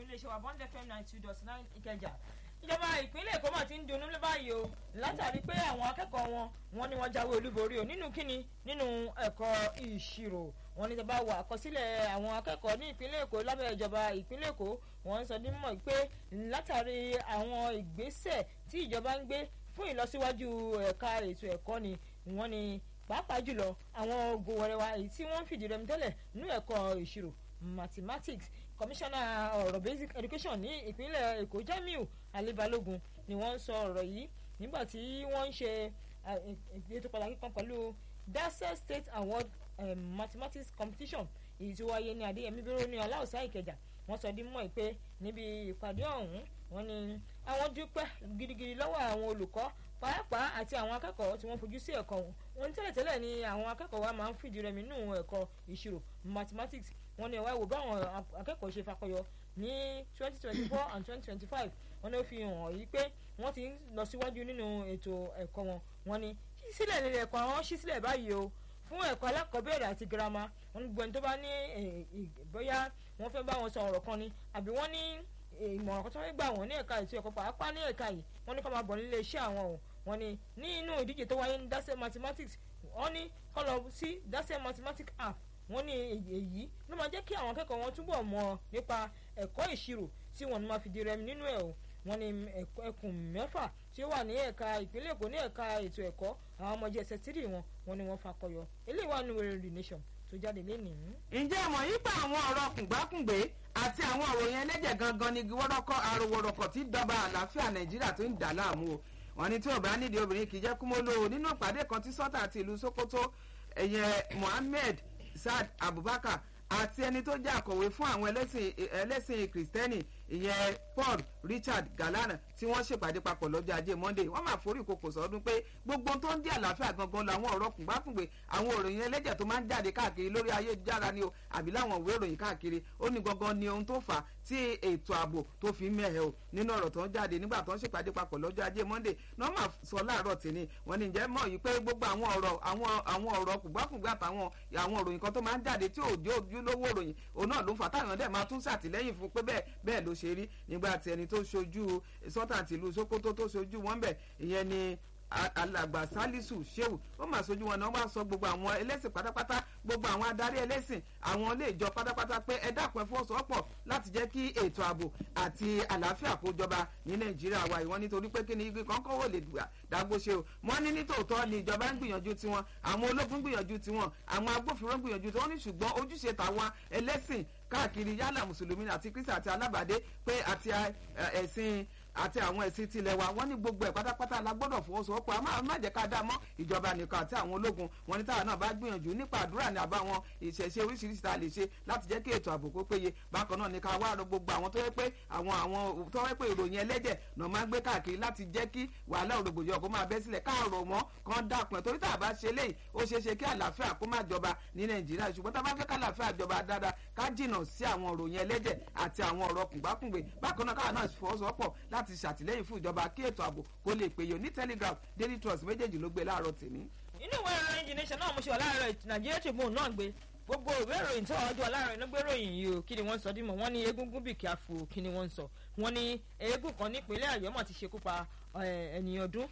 iléeṣẹ́ wa bond fm nine two dot nine ìkẹjà ìjọba ìpínlẹ̀ èkó mà ti ń dunnú báyìí o látàrí pé àwọn akẹ́kọ̀ọ́ wọn wọn ni wọ́n jáwé olúborí o nínú kíni nínú ẹ̀kọ́ ìṣirò wọn ní tẹ́bá wà àkọsílẹ̀ àwọn akẹ́kọ̀ọ́ ní ìpínlẹ̀ èkó lábẹ́ ìjọba ìpínlẹ̀ èkó wọ́n ń sọ ní mọ̀ pé látàrí àwọn ìgbésẹ̀ tí ìjọba ń gbé fún ìlọsíwájú ẹ̀ka ètò ẹ̀kọ́ ni wọ́n ní pàápàá jùlọ àwọn ogun wẹrẹwà èyí tí wọ́n ń fìdí rẹmi tẹ́lẹ̀ nínú ẹ̀kọ́ ìṣirò mathematics kọmíṣánná ọ̀rọ̀ basic education ní ìpínlẹ̀ èkó jamiu alibalogun ni wọ́n ń sọ ọ̀rọ̀ yìí nígbà tí wọ́n ń ṣe ètò pàtàkì kan pẹ̀lú dasar state award um, mathematics competition èyí tí ó wáyé ní adéyẹmí bíró ní aláùsá ìkẹjà wọ́n sọ dín mọ́ ẹ pé níbi ìpàdé ọ̀hún wọ́n ní àwọn dúpẹ́ gidigidi lọ́wọ́ àwọn olùkọ́ pàápàá àti àwọn akẹ́kọ̀ọ́ tí wọ́n fojú sí ẹ̀kọ́ wọn wọ́n ní tẹ́lẹ̀tẹ́lẹ̀ ni àwọn akẹ́kọ̀ọ́ wa máa ń fìdí rẹmi nínú ẹ̀kọ́ ìṣirò mathematics wọ́n ní ẹ wá wò báwọn akẹ́kọ̀ọ́ ṣe fakọyọ ní twenty twenty four and twenty twenty five wọ́n ní ó fi hàn yí pé wọ́n ti ń lọ síwájú nínú ètò ẹ̀kọ́ wọn wọ́n ní sísílẹ̀ nílẹ̀ ẹ̀kọ́ àwọn ṣí sílẹ̀ báyìí o fún ẹ̀kọ́ alákọ̀ọ́bẹ̀rẹ̀ àti girama wọ́n ní gbọ́n tó bá ní bóyá wọ́n fẹ́ bá wọn sọ ọ̀rọ̀ kan ni àbí wọ́n ní ìmọ̀ràn kan tó fẹ́ gbà wọ́n ní ẹ̀ka ètò ẹ̀kọ́ pàápàá ní ẹ̀ka yìí wọ́n ní kó máa bọ̀ nílé iṣẹ́ àwọn o wọ́n ní ní inú ìdíje tó wáyé ní dasẹ́ mathematics wọ́n ní kó lọ sí dasẹ́ mathematics app wọ́n ní èyí ló máa jẹ́ kí àwọn akẹ́kọ̀ọ́ wọn túbọ̀ mọ̀ nípa ẹ̀kọ́ ìṣirò tí wọ́n máa fi di rẹmi nínú ẹ̀ o wọ́n ní ẹkùn mẹ́fà tí ó wà ní ẹ̀ka ìpínlẹ̀ èkó ní ẹ̀ka ètò ẹ̀kọ́ àwọn ọmọ jẹ́sẹ̀ tírì wọn wọ́n ní wọ́n fakọyọ eléyìí wà nínú rẹ̀ nation tó jáde lénìí. ǹjẹ́ mọ̀ yípa àwọn ọ̀rọ̀ kùngbákùngbé àti àwọn ọ̀rọ̀ yẹn lẹ́jẹ̀ gangan ni wọ́rọ́kọ́ arowórọ̀kọ̀ tí dọba àlàáfíà nàìjíríà tó ń dà láàmú o wọ́n ní tí ò bá nídìí obìnrin kì í jẹ́ kúmọ́lò nínú ìpàdé kan tí sọ́tà àti ìlú sokoto ẹ̀yẹ mohammed saad abubakar àti ẹni tó jẹ́ àkọ̀wé fún àwọn ẹlẹ́sìn kìrìsìtẹ́nì ìyẹn paul richard galana tí wọ́n ṣèpàdé papọ̀ lọ́jọ́ ajé monday wọ́n máa forí ìkòkò sọ́dún pé gbogbo tó ń dí àlàáfíà gangan làwọn ọ̀rọ̀ kùngbákùngbé àwọn òròyìn ẹlẹ́jẹ̀ tó máa ń jáde káàkiri lórí ayélujára ni o àbí láwọn ìwé ìròyìn káàkiri ó ní gangan ni ohun tó fà á tí ètò ààbò tó fi mẹ́hẹ̀ o nínú ọ̀rọ̀ tó ń jáde nígbà tó ń ṣèpàdé papọ̀ lọ́jọ́ ajé monday náà máa sọ láàárọ̀ tèmi wọ́n ní jẹ́ mọ̀ yìí pé gbogbo àwọn ọ̀rọ̀ àwọn àwọn ọ̀rọ̀ kùngbákùngbé àtàwọn àwọn òròyìn kan tó máa ń jáde tí ò dé ojúlówó òròyìn òun náà ló ń fà táwọn dẹ̀ máa tún ṣàtìlẹ́yìn fún pé bẹ́ẹ̀ bẹ́ẹ̀ ló ṣe rí nígbà tí ẹni tó ṣojú sọ́tà tìlú sokoto tó ṣojú wọn bẹ̀ ìyẹn ni alàgbà salisu sheu ó mà sojú wọn náà wá sọ gbogbo àwọn ẹlẹ́sìn pátápátá gbogbo àwọn adarí ẹlẹ́sìn àwọn ilé ìjọ pátápátá pé ẹ dákun ẹ fọwọ́sowọ́pọ̀ láti jẹ́ kí ètò ààbò àti àlàáfíà kó jọba ní nàìjíríà wa ìwọ́n nítorí pé kí ni igi kan kọ́wọ́ lè dágbó ṣe o wọ́n ní nítòótọ́ ni ìjọba ń gbìyànjú tiwọn àwọn ológun gbìyànjú tiwọn àwọn agbófinró gbìyànjú tiwọn ní ṣùgbọ́n ojúṣe tàwọn ẹlẹ́sìn káàkiri yálà mùsùlùmí àti kristi àti alábàdé pé àti ẹ̀sìn àti àwọn ẹ̀sìn tilẹ̀ wa wọ́n ní gbogbo ẹ̀ pátápátá la gbọ́dọ̀ fọwọ́sowọ́pọ̀ a máa má jẹ́ ká dá mọ́ ìjọba nìkan àti àwọn ológun wọn ní táwọn náà bá gbìyànjú nípa àdúrà ní àbá wọn ìṣẹ̀ṣe oríṣiríṣi tá a lè ṣe láti jẹ́ kí ètò ààbò kó péye bákan náà ní ká wá rọ gbogbo àwọn tó yẹ pé àwọn àwọn tó yẹ pé ìròyìn ẹlẹ́jẹ̀ náà máa ń gbé káàkiri láti jẹ́ kí wàhálà òrògbòdìyàn kó máa bẹ́ sílẹ̀ káàrọ̀ mọ́ kan dákun ẹ̀ torí tá a bá ṣe léyìí ó ṣeé ṣe kí àlàáfíà kó má jọba ní nàìjíríà ṣùgbọ́n tá a bá fẹ́ kálàáfíà jọba dáadáa ká jìnnà sí àwọn ìròyìn ẹlẹ́jẹ̀ àti àwọn ọ̀rọ̀ kùngbákùngbé bákan náà káwọn náà fọwọ́sowọ́pọ̀ láti ṣàtìlẹ́yìn fún ìjọba kí ètò ààbò kó lè péye ní telegraph daily trust méjèèjì ló gbé láàárọ̀ tèmi. inú ìwé ìròyìn the nation náà mo ṣe wà láàárọ̀ nàìjíríà tribune náà gbé gbogbo ìwé ìròyìn tó ọjọ́ láàárọ̀ iná gbé ròyìn yìí o kí ni wọ́n sọ dímọ̀ wọ́n ní egungun bì kí a fò kí ni wọ́n sọ wọ́n ní eégún kan nípínlẹ̀ ọ̀yọ́ mọ̀ ti ṣekú pa ènìyàn ọdún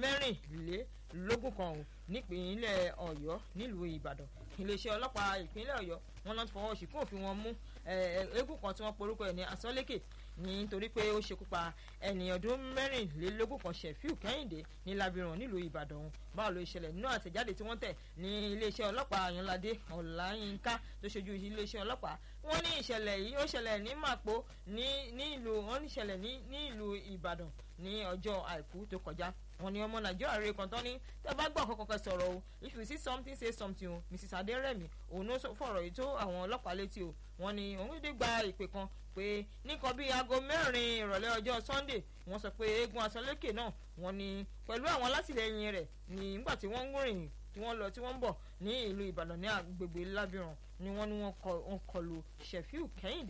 mẹ́rìnlélógún kan o nípínlẹ̀ ọ̀yọ́ nílùú ìbàdàn iléeṣẹ́ ọlọ́pàá ìpínlẹ̀ ọ̀yọ́ wọn náà fọwọ́ sí kún òfin wọn mú eégún kan tí wọ́n porúkọ ẹ̀ ní asọ́lékè nítorí pé ó ṣekú pa ẹni ọdún mẹ́rìnlélógún kan ṣẹ̀fíù kẹ́hìndé ní labiran nílùú ìbàdàn báwo ló ṣẹlẹ̀ nínú àtẹ̀jáde tí wọ́n tẹ̀ ní iléeṣẹ́ ọlọ́pàá àyànládé ọ̀làyínká tó ṣojú iléeṣẹ́ ọlọ́pàá wọ́n ní ìṣẹ̀lẹ̀ yìí ó ṣẹlẹ̀ ní màpó ní ìlú wọ́n ní ìṣẹ̀lẹ̀ ní ìlú ìbàdàn ní ọjọ́ àìkú tó kọjá wọ́n ní ọmọ nàìjíríà rẹ kan tán ní tẹ́ bá gbọ́ kọ́kọ́ sọ̀rọ̀ o if you see something say something o mrs adérẹ̀mí òun ló fọ̀rọ̀ yìí tó àwọn ọlọ́pàá létí o wọ́n ní òun dé gba ìpè kan pé nìkan bíi aago mẹ́rin ìrọ̀lẹ́ ọjọ́ sunday wọ́n sọ pé eégún asọ́lékè náà wọ́n ní pẹ̀lú àwọn alátìlẹyìn rẹ̀ ní nígbà tí wọ́n ń rìn tí wọ́n lọ tí wọ́n ń bọ̀ ní ìlú ìbàdàn ní agbègbè lábìràn ni wọ́n ní wọ́n kọlù ṣẹ̀fíù kẹ́hìndé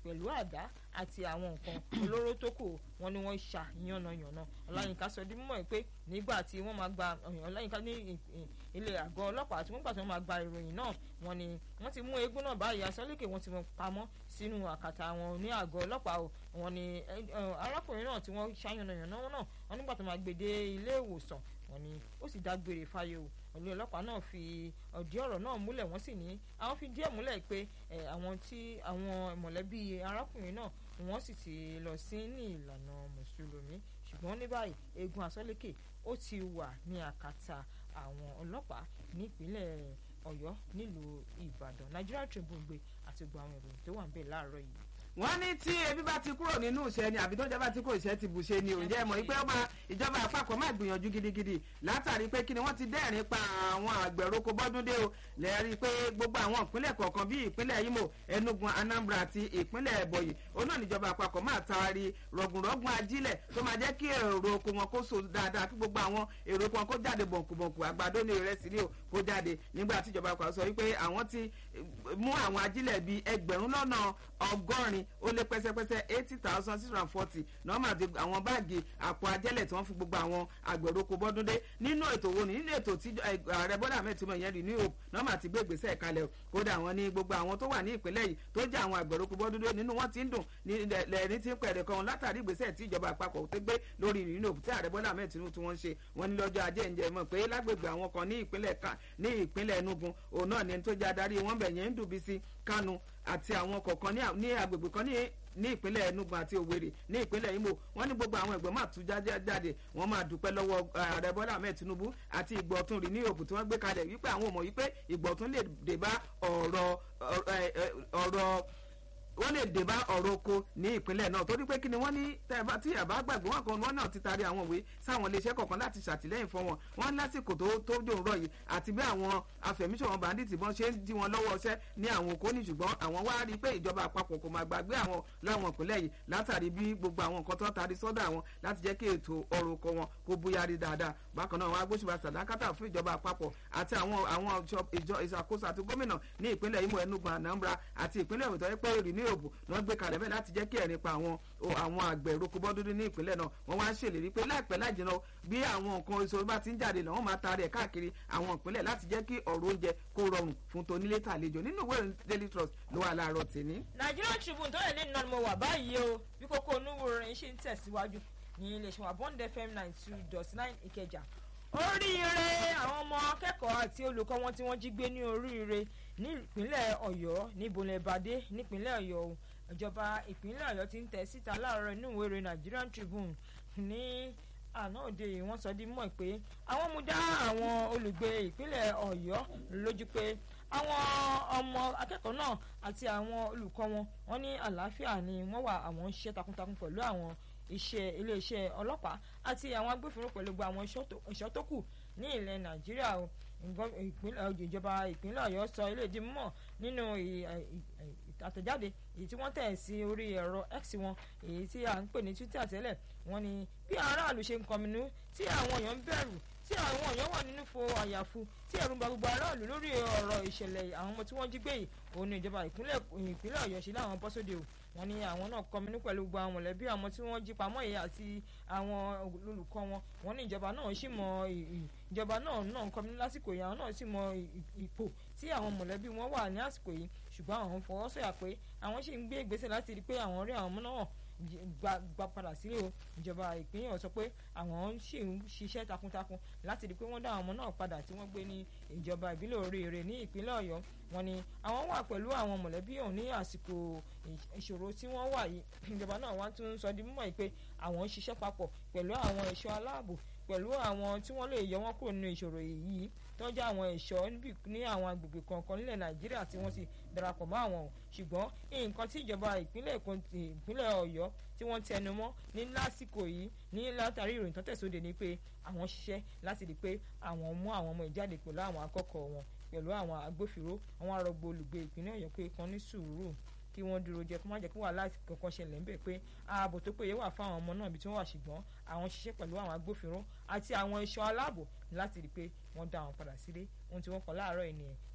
pẹ̀lú àdá àti àwọn nǹkan olóró tó kù wọn ni wọ́n ṣà yànnàyànnà ọláyínká sọ di mímọ̀ pé nígbà tí wọ́n máa gba ọláyínká ní ilé àgọ́ ọlọ́pàá tí wọ́n gbà tí wọ́n máa gba ìròyìn náà wọ́n ní wọ́n ti mú eégún náà báyìí asọ́lékè wọ́n ti mú pamọ́ sínú àkàtà wọn ní àgọ́ ọlọ́pàá o wọ́n ní arákùnrin náà tí wọ́n ṣàyànnàyànnà wọn náà wọ́n nígbà tó máa gbé dé ilé ìwòsàn wọ́n ní ó sì dágbére fáyé o ọ̀lẹ́ ọlọ́pàá náà fi ọ̀dí ọ̀rọ̀ náà múlẹ̀ wọ́n sì ní àwọn fi díẹ̀ múlẹ̀ pé àwọn tí àwọn mọ̀lẹ́bí arákùnrin náà wọ́n sì ti lọ sí ní ìlànà mùsùlùmí ṣùgbọ́n ní báyìí eégún asọ́lékè ó ti wà ní àkàtà àwọn ọlọ́pàá nípínlẹ̀ ọ̀yọ́ nílùú ìbàdàn Nigeria Tribune gbé àti gbogbo àwọn ìròyìn tó wà ń bẹ̀ láàárọ̀ yìí wọ́n ní tí ebi bá ti kúrò nínú ìṣẹ́ ni àbí tó jọba tí kò ìṣẹ́ ti bù ṣe ni òǹjẹ́ mọ̀ wípé ọba ìjọba àpapọ̀ máa gbìyànjú gidigidi látàrí pé kí ni wọ́n ti dẹ́rìn pa àwọn àgbẹ̀roko bọ́dúndé o lẹ́ẹ̀rí pé gbogbo àwọn ìpínlẹ̀ kọ̀ọ̀kan bíi ìpínlẹ̀ Imo Enugu Anambra àti ìpínlẹ̀ Ebonyi òun náà níjọba àpapọ̀ máa taari rọ̀gùnrọ̀gùn ajílẹ̀ tó máa jẹ́ kí èrò oko wọn kó so dáadáa kí gbogbo àwọn èrò oko wọn kó jáde bọ̀nkùbọ̀nkù àgbàdo ní ìrẹsì ní o kó jáde nígbà tí ìjọba àpapọ̀ sọ wípé àwọn ti mú àwọn ajílẹ̀ bíi ẹgbẹ̀rún lọ́nà ọgọ́rin ó lé pẹ́sẹ́pẹ́sẹ́ eighty thousand six hundred and forty nọ́ọ̀mà ti àwọn báàgì àpò ajẹ́lẹ̀ tí wọ́n fi gbogbo àwọn àgbẹ̀roko bọ́dúndé nínú ètò wo ni nínú ètò tí ààrẹ bọ́dà mẹ́tìmọ̀ yẹn rí ní hope nọ́ọ̀mà ti gbé ìgbésẹ̀ kalẹ̀ kódà wọn ní gbogbo àwọn tó wà ní ìpínlẹ̀ yìí tó jẹ́ àwọn àgbẹ̀roko bọ́dúndé nínú wọn ti ń dùn lẹ́ẹ̀ni tí ń pẹ̀rẹ̀ kan látàrí ìgbésẹ̀ tí ìjọba àpapọ̀ tó gbé lórí nínú hope tí ààrẹ bọ́dà mẹ́tìmọ̀ tí wọ́n ṣe wọn ní lọ́jọ́ ajé ǹjẹ́ mọ̀ pé lágbègbè àwọn kan ní ìpínlẹ̀ kan ní ìpínlẹ̀ Enugu òun náà ni tó jẹ́ adarí wọn bẹ̀ yẹn ń dùn bí sí Kánú àti àwọn kọ̀ọ̀kan ní agbègbè kan ní ní ìpínlẹ̀ Enugu àti Owerri ní ìpínlẹ̀ Imo wọ́n ní gbogbo àwọn ẹgbẹ́ máa tú jáde wọ́n máa dúpẹ́ lọ́wọ́ ààrẹ Bọ́lá Ahmed Tinubu àti ìgbọ̀tún rí ní òkú tí wọ́n gbé kalẹ̀ wípé àwọn mọ̀ wípé ìgbọ̀tún lè dé bá ọ̀rọ̀ ọ̀rọ̀ wọ́n lè dé bá ọ̀rọ̀ oko ní ìpínlẹ̀ náà torí pé kí ni wọ́n ní tí àbá gbàgbé wọn kan wọn náà ti taari àwọn ìwé sáwọn iléeṣẹ́ kọ̀ọ̀kan láti ṣàtìlẹ́yìn fún wọn wọn lásìkò tó tó dòun rọ̀ yìí àti bí àwọn afẹ̀míṣọ̀wọ̀n bàndìtì bọ́n ṣe ń dí wọn lọ́wọ́ ọṣẹ́ ní àwọn oko ní ṣùgbọ́n àwọn wá rí i pé ìjọba àpapọ̀ kò máa gbàgbé àwọn láwọn ìpínlẹ̀ yìí látàrí bí gbogbo àwọn nǹkan tó taari sọ́dọ̀ àwọn láti jẹ́ kí ètò ọrọ̀ oko wọn kó bóyárí dáadáa bákan náà wọn agbóṣùbà sàdákátà fún ìjọba àpapọ̀ àti àwọn àwọn ìjọ ìṣàkóso àti gómìnà ní ìpínlẹ̀ Imo Enugu Anambra àti ìpínlẹ̀ òtọ́ pé èrì ní òbò náà gbé kalẹ̀ bẹ́ẹ̀ láti jẹ́ kí ẹ̀rín pa àwọn àwọn àgbẹ̀ roko bọ́dúndú ní ìpínlẹ̀ náà wọ́n wá ń ṣèlérí pé láìpẹ́ láìjìnà bí àwọn nǹkan èso bá ti ń jáde náà wọ́n máa taari ẹ̀ káàkiri àwọn ìpínlẹ̀ láti jẹ́ kí ọ̀rọ̀ oúnjẹ kó rọrùn fún tonílé tàlejò nínú ìwé Daily Trust ló wà láàárọ̀ tèmi. Nigerian Tribune tó yẹ ní nínú mo wà báyìí o bí kókó onúwo rẹ̀ ṣe ń tẹ̀síwájú ní iléeṣẹ́ wa Bond FM ninety two dot nine Ìkẹjà oríire àwọn ọmọ akẹ́kọ̀ọ́ àti olùkọ́ wọn tí wọ́n jí gbé ní oríire ní ìpínlẹ̀ Ọ̀yọ́ ní bonlebade nípínlẹ̀ Ọ̀yọ́ ìjọba ìpínlẹ̀ Ọ̀yọ́ ti ń tẹ̀ síta láàárọ̀ inú ìwé ìròyìn Nigerian Tribune ní àná òde yìí wọ́n sọ di mọ̀ pé àwọn mú dá àwọn olùgbé ìpínlẹ̀ Ọ̀yọ́ lójú pé àwọn ọmọ akẹ́kọ̀ọ́ náà àti àwọn olùkọ́ wọn wọ́n ní àlàáfíà ni wọ́n wà àwọn ń ṣiṣẹ́ takuntakun pẹ̀lú àwọn iṣẹ́ iléeṣẹ́ ọlọ́pàá àti àwọn agbófinró pẹ̀lú gbogbo àwọn ẹ̀ṣọ́ tó kù ní ilẹ̀ Nàìjíríà o ìjọba ìpínlẹ̀ Ọ̀yọ́ sọ ilé ìdí mọ̀ nínú àtẹ̀jáde èyí tí wọ́n tẹ̀ sí orí ẹ̀rọ X wọn èyí tí à ń pè ní Twitter tẹ́lẹ̀ wọ́n ní bí aráàlú ṣe ń kọminú tí àwọn èèyàn ń bẹ̀rù tí àwọn èèyàn wà nínú fo àyàfu tí ẹ̀rù ń ba gbogbo aráàlú lórí ọ̀rọ̀ ìṣẹ̀lẹ̀ àwọn ọmọ tí wọ́n jí gbé yìí òun ní ìjọba ìpínlẹ̀ Ọ̀yọ́ ṣe láwọn bọ́ sóde o wọ́n ní àwọn náà kọminú pẹ̀lú gbogbo àwọn mọ̀lẹ́bí àwọn tí wọ́n jí pamọ́ yìí àti àwọn olùkọ́ wọn wọ́n ní ìjọba náà sì mọ ìjọba náà náà kọminú lásìkò yìí àwọn náà sì mọ ipò tí àwọn mọ̀lẹ́bí wọn wà ní àsìkò yìí ṣùgbọ́n àwọn fọwọ́ sọ̀yà pé àwọn sì ń gbé ìgbésẹ̀ láti rí i pé àwọn rí àwọn ọmọ náà gba padà sílé o ìjọba ìpínlẹ̀ Ọ̀yọ́ sọ pé àwọn sì ń ṣiṣẹ́ takuntakun láti rí i pé wọ́n dá àwọn ọmọ náà padà tí wọ́n gbé ní ìjọba ìbílẹ̀ Oríire ní ìpínlẹ̀ Ọ̀yọ́ wọ́n ní àwọn wà pẹ̀lú àwọn mọ̀lẹ́bí ọ̀hún ní àsìkò ìṣòro tí wọ́n wà yìí ìjọba náà wá tún sọ di mímọ̀ pé àwọn ń ṣiṣẹ́ papọ̀ pẹ̀lú àwọn ẹ̀ṣọ́ aláàbò pẹ̀lú àwọn tí wọ́n lè yọ wọ́n kúrò nínú ìṣòro yìí tó jẹ́ àwọn ẹ̀ṣọ́ ní àwọn agbègbè kọ̀ọ̀kan nílẹ̀ Nàìjíríà tí wọ́n ti darapọ̀ mọ́ àwọn ṣùgbọ́n nǹkan tí ìjọba ìpínlẹ̀ ìpínlẹ̀ Ọ̀yọ́ tí wọ́n tẹnu mọ́ ní lásìkò yìí ní látàrí ìròyìn tó tẹ̀sóde ni pé àwọn ṣiṣẹ́ láti rí i pé àwọn mú àwọn ọmọ ìjáde pẹ̀lú àwọn akẹ́kọ̀ọ́ wọn pẹ̀lú àwọn agbófinró àwọn arọgbó olùgbé ìpínlẹ̀ Ọ̀yọ́ pé kan ní sùúrù kí wọ́n dúró jẹ kó má jẹ́ kó wà láti kankan ṣẹlẹ̀ ńbẹ̀ pé ààbò tó péye wà fáwọn ọmọ náà bí tí wọ́n wà ṣùgbọ́n àwọn ṣiṣẹ́ pẹ̀lú àwọn agbófinró àti àwọn ẹ̀ṣọ́ aláàbò láti rí i pé wọ́n dá wọn padà sílé ohun tí wọ́n kọ láàárọ̀ ènìyàn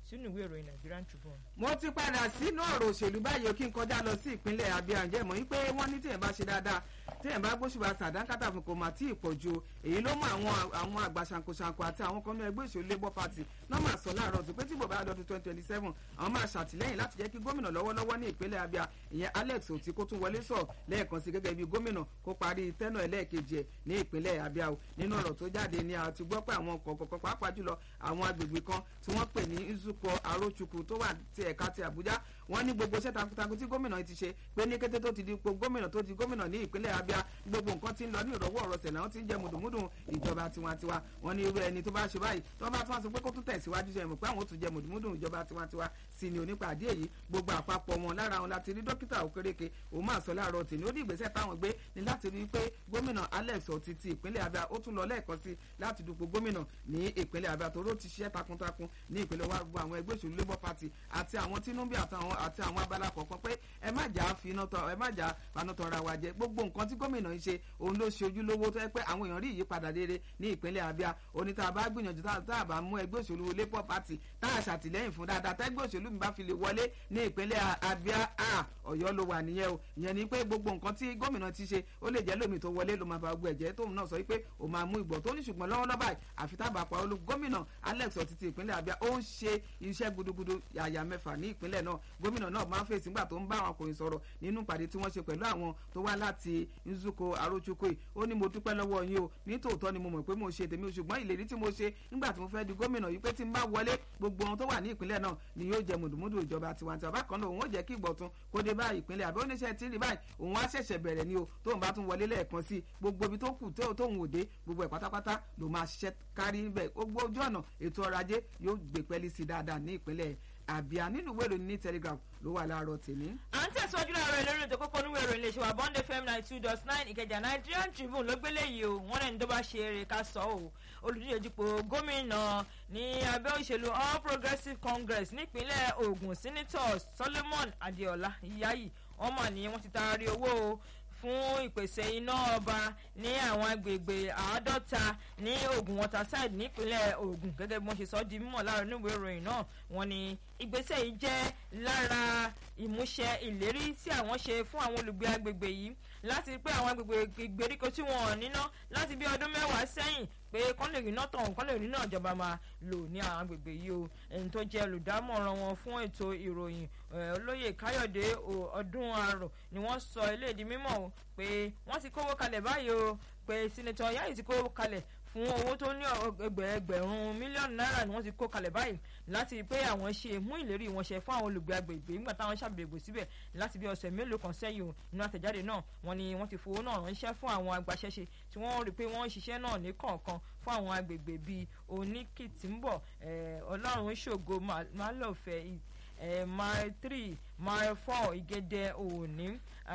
sínú ìwé ìròyìn Nigerian Tribune. mo ti padà sínú ọ̀rọ̀ òṣèlú báyìí o kí n kọjá lọ sí ìpínlẹ̀ Abia ǹjẹ́ mọ̀ wípé wọ́n ní tíyẹn bá ṣe dáadáa tíyẹn bá gbóṣùbà sàdánkátà fún kò mà tí ì pọ̀ ju èyí ló mú àwọn àwọn àgbà ṣàǹkóṣàǹkó àti àwọn kan ní ẹgbẹ́ òṣèlú Labour Party náà máa sọ láàárọ̀ tó pé tí bòbá ọdún twenty twenty seven àwọn máa ṣàtìlẹ́yìn láti jẹ́ kí gómìnà lọ́wọ́lọ́wọ́ ní ìpínlẹ̀ Abia ìyẹn Alex Oti kó tún wọlé sọ lẹ́ẹ̀kan sí gẹ́gẹ́ bí gómìnà kó parí tẹ́nà ẹlẹ́ẹ̀kejì ẹ̀ ní ìpínlẹ̀ Abia o nínú ọ̀rọ̀ tó jáde ni a ti gbọ́ pé àwọn kọ̀ọ̀kan pàápàá jùlọ àwọn agbègbè kan tí wọ́n pè ní Nzukọ Arochukwu tó wà ti ẹ̀ka ti Àbújá wọ́n ní gbogbo iṣẹ́ takuntakun tí gómìnà yìí ti ṣe pé ní kété tó ti di ipò gómìnà tó di gómìnà ní ìpínlẹ̀ Abia gbogbo nǹkan ti ń lọ ní ìrọ̀wọ́ ọ̀rọ̀ sẹ̀ náà ti ń jẹ mùdùmùdù ìjọba tiwantiwa wọ́n ní irú ẹni tó bá ṣe báyìí tó bá tún wá sọ pé kó tún tẹ̀síwájú ṣe mọ̀ pé àwọn ò tún jẹ mùdùmùdù ìjọba tiwantiwa sí ni onípàdé èyí gbogbo àpapọ̀ wọn lára wọn láti rí dókítà Okereke òun máa sọ láàárọ̀ tì ní ó ní ìgbésẹ̀ táwọn gbé ní láti rí i pé gómìnà Alex Oti ti ìpínlẹ̀ Abia ó tún lọ lẹ́ẹ̀kan sí láti dupò gómìnà ní ìpínlẹ̀ Abia tó ló ti ṣiṣẹ́ takuntakun ní ìpínlẹ̀ wa gbogbo àwọn ẹgbẹ́ òṣèlú Labour Party àti àwọn Tinubu àtàwọn àti àwọn abala kọ̀ọ̀kan pé ẹ má jà finá tọ ẹ má jà faná tọra wa jẹ gbogbo nǹkan tí gómìnà yìí ṣe òun ló ṣe ojúlówó tó yẹ pé àwọn èèyàn rí ìyípadà rere ní ìpínlẹ̀ Abia oní tá a bá gbìyànjú tá a bá mú ẹgbẹ́ òṣèlú Labour Party tá a ṣàtìlẹ́yìn fún dáadáa tẹ́gbẹ́ òṣèlú mi bá fi lè wọlé ní ìpínlẹ̀ Abia Ọ̀yọ́ ló wà nìyẹn o ìyẹn ni pé gbogbo nǹkan tí gómìnà ti ṣe ó lè jẹ́ lómi tó wọlé ló máa fa gbogbo ẹ̀jẹ̀ tóun náà sọ pé ó máa mú ìgbọ̀ tó ní ṣùgbọ́n lọ́wọ́lọ́wọ́ báyìí àfi tábà pa olú gómìnà Alex Oti ti ìpínlẹ̀ Abia ó ń ṣe iṣẹ́ gudugudu yàyà mẹ́fà ní ìpínlẹ̀ náà gómìnà náà máa ń fèsì nígbà tó ń bá àwọn ọkùnrin sọ̀rọ̀ nínú ìpàdé tí wọ́n ṣe pẹ̀lú àwọn tó wá láti Nzukọ Arochukwu ó ní mo dúpẹ́ lọ́wọ́ yín o ní tòótọ́ ni mo mọ̀ pé mo ṣe tèmi ṣùgbọ́n ìlérí tí mo ṣe nígbà tí mo fẹ́ di gómìnà yìí pé tí n bá wọlé gbogbo ohun tó wà ní ìpínlẹ̀ náà ni yóò jẹ mùdùmùdù ìjọba tiwantiwa bákan náà òun ó jẹ́ kí ìgbọ̀tún kó dé bá ìpínlẹ̀ àbẹ́ oníṣẹ́ tí rí báyìí òun á ṣẹ̀ṣẹ̀ bẹ̀rẹ̀ ni o tóun bá tún wọlé lẹ́ẹ̀kan sí gbogbo ibi tó kù tóun ò dé gbogbo ẹ̀ pátápátá ló máa ṣiṣẹ́ kárí bẹ́ẹ̀ gbogbo ojú ọ̀nà ètò ọrọ̀ ajé yóò gbé pẹ́lí sí dáadáa ní ìpínlẹ̀ àbíà nínú ìwé ìròyìn ní telegraph ló wà láàárọ̀ tèmi. à ń tẹ̀síwájú láàárọ̀ lórí ètò kókó níwèé ìròyìn lè ṣe wà bond fm ninety two dot nine ìkẹjà nigerian tribune ló gbélé yìí o wọ́n lẹ́ni tó bá ṣe eré ká sọ o olùdíje dupò gómìnà ní abẹ́ òṣèlú all progressives congress nípínlẹ̀ ogun senator solomon adeola yayi wọ́n mà ní wọ́n ti taari owó o fún ìpèsè iná ọba ní àwọn agbègbè àádọ́ta ní Ògùn waterside nípínlẹ̀ Ògùn gẹ́gẹ́ bí wọ́n ṣe sọ ọ́ di mímọ̀ láàárọ̀ níwèé ìròyìn náà wọ́n ní ìgbésẹ̀ yìí jẹ́ lára ìmúṣẹ ìlérí tí àwọn ṣe fún àwọn olùgbé agbègbè yìí láti pé àwọn agbègbè ìgbèríko tí wọn ò níná láti bí ọdún mẹ́wàá sẹ́yìn pé kán lè rí náà tọ̀hún kán lè rí náà ìjọba máa lò ní àwọn agbègbè yìí o ẹni tó jẹ́ olùdámọ̀ràn wọn fún ètò ìròyìn olóyè káyọ̀dé ọdún àrò ni wọ́n sọ eléyìí mímọ̀ o pé wọ́n ti kówó kalẹ̀ báyìí o pé sinetọ̀ yáyì ti kówó kalẹ̀ fún owó tó ní ẹgbẹ̀rún mílíọ̀nù náírà ni wọ́n ti kó kalẹ̀ báyìí láti pé àwọn ṣe mú ìlérí wọn ṣe fún àwọn olùgbé agbègbè nígbà táwọn ṣàbẹ̀wò síbẹ̀ láti bí ọ̀sẹ̀ mélòó kan sẹ́yìn o nínú àtẹ̀jáde náà wọ́n ní wọ́n ti fowó náà ránṣẹ́ fún àwọn agbaṣẹ́ṣe tí wọ́n rí pé wọ́n ń ṣiṣẹ́ náà ní kọ̀ọ̀kan fún àwọn agbègbè bíi oníkìtìmbọ̀ ọlọ́run ṣògo málọ̀fẹ́ mile three mile four ìgédé òní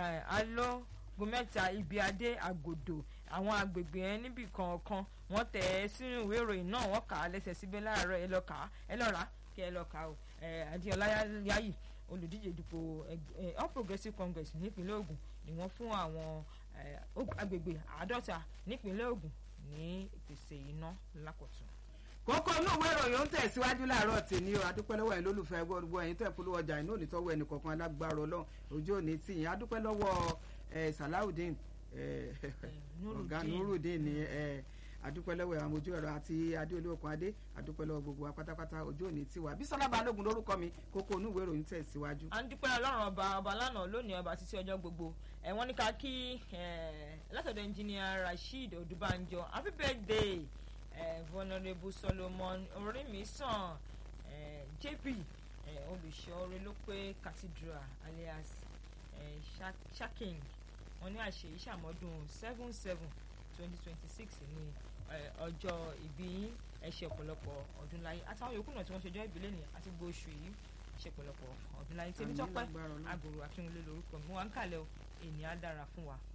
alógun mẹ́ta ibi adé àgòdò àwọn agbègbè yẹn níbì kọ̀ọ̀kan wọ́n tẹ̀ ẹ́ sínú ìwé ìròyìn náà wọ́n kà á lẹ́sẹ̀ síbẹ̀ láàárọ̀ ẹ lọ kà á ẹ lọ rà á kí ẹ lọ kà á o adéọlá yáyì olùdíje dupò all progressives congress nípínlẹ̀ Ògùn ni wọ́n fún àwọn agbègbè àádọ́ta nípínlẹ̀ Ògùn ní ìpèsè iná lákọ̀tún kókó inú ìwé ìròyìn ń tẹ̀síwájú láàárọ̀ tèmi o adúpẹ́ lọ́wọ́ ẹ̀ lólùfẹ́ gbogbo ẹ̀yin tẹ̀ polówó ọjà inú òní tọ́wọ́ ẹnì kọ̀ọ̀kan alágbára ọlọ́run ojú òní tì yín adúpẹ́ lọ́wọ́ Salawudeen ọ̀gá Nurudeen ni adúpẹ́ lọ́wọ́ àwọn ojú ẹ̀rọ àti adéolóòkan adé adúpẹ́ lọ́wọ́ gbogbo wa pátápátá ojú òní tiwa Bísọ́lá Balógun lórúkọ mi kókó inú ìwé ìròyìn tẹ̀síwájú. à ń dúpẹ́ ọlọ́run ọba ọba lánàá lónìí ọba títí ọjọ́ gbogbo ẹ̀ wọ́n ní ká kí látọ̀dọ̀ ẹnjìníà Rasheed Odúbánjọ happy birthday eh, vulnerable Solomon Orimisan eh, JP eh, olùṣọ́ọ́rẹ́ ló pé cathedral alias eh, shaking wọ́n ní àṣẹ ìṣàmọ́dún seven seven twenty twenty six ní ọjọ́ ìbí yín ẹ ṣe ọ̀pọ̀lọpọ̀ ọdún láyé àtàwọn yòókù náà tí wọ́n ṣèjọ́ ìbílẹ̀ ní àti gbogbo oṣù yìí ṣe ọ̀pọ̀lọpọ̀ ọdún láyé tèmi tọ́pẹ́ àgòrò akínwulẹ̀ lórúkọ mi wọ́n ń kàlẹ́ o ènìyàn á dára fún wa.